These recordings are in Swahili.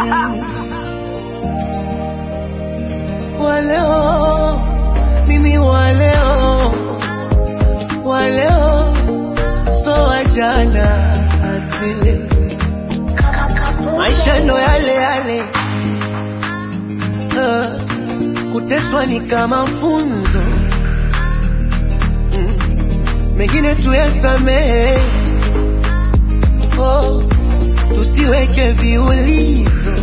Mm. Waleo mimi waleo waleo so wajana asili maisha ndo yale yale uh, kuteswa ni kama funzo mm. mengine tuyasamehe oh, tusiweke viulizo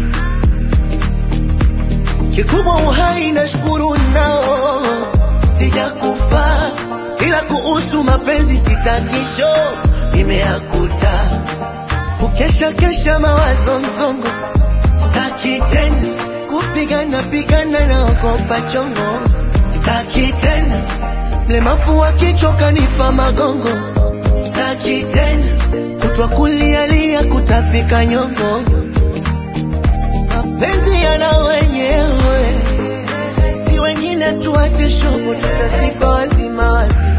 kikubwa uhai na shukuru nao sijakufa ila kuhusu mapenzi sitakisho imeakuta kukesha kesha mawazo mzongo staki tena kupigana pigana na ogopa chongo staki tena mlemafu wa kichwa kanipa magongo staki tena kutwa kulialia kutapika nyongo mapenzi yana wenyewe si wengine tuache shogo tutazikwa wazima wazima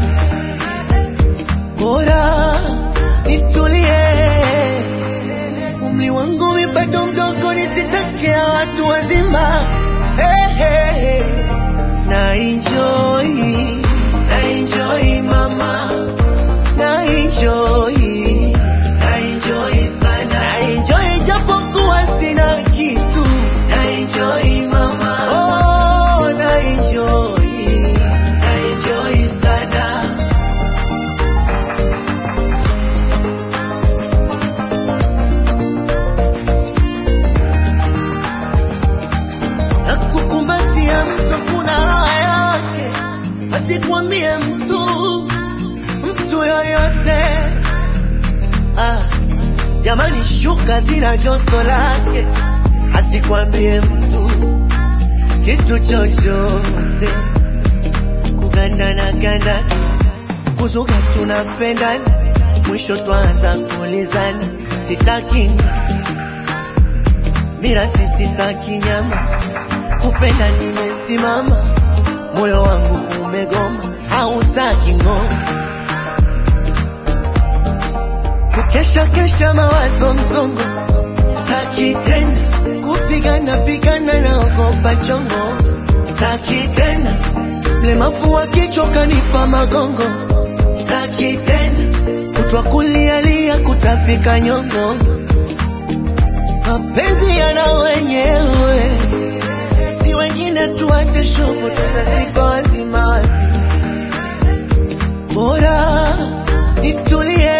bora nitulie umri wangu mi bado mdogo nisitakia watu wazima hey, hey, hey. na enjoy na enjoy mama na enjoy na enjoy sana na enjoy japokuwa sina kitu na enjoy mama oh na enjoy na enjoy sana na kukumbatia mtu kuna raha yake, asikwambie mtu mtu yoyote. Ah, jamani, shuka zina joto lake, asikwambie mtu kitu chochote. Kugandana gandana, kuzuga tunapendana, mwisho twaanza kuulizana, sitaki mira sisitaki nyama, kupenda nimesimama, moyo wangu umegoma, hautaki ngoma, kukesha kesha mawazo mzongo, staki tena kupigana pigana na ogopa chongo, staki tena mlemafu wa kichwa kanipa magongo, staki tena kutwa kulialia kutapika nyongo mapenzi yana wenyewe, si wengine tuache shogo, tutazikwa wazima wazima. Bora nitulie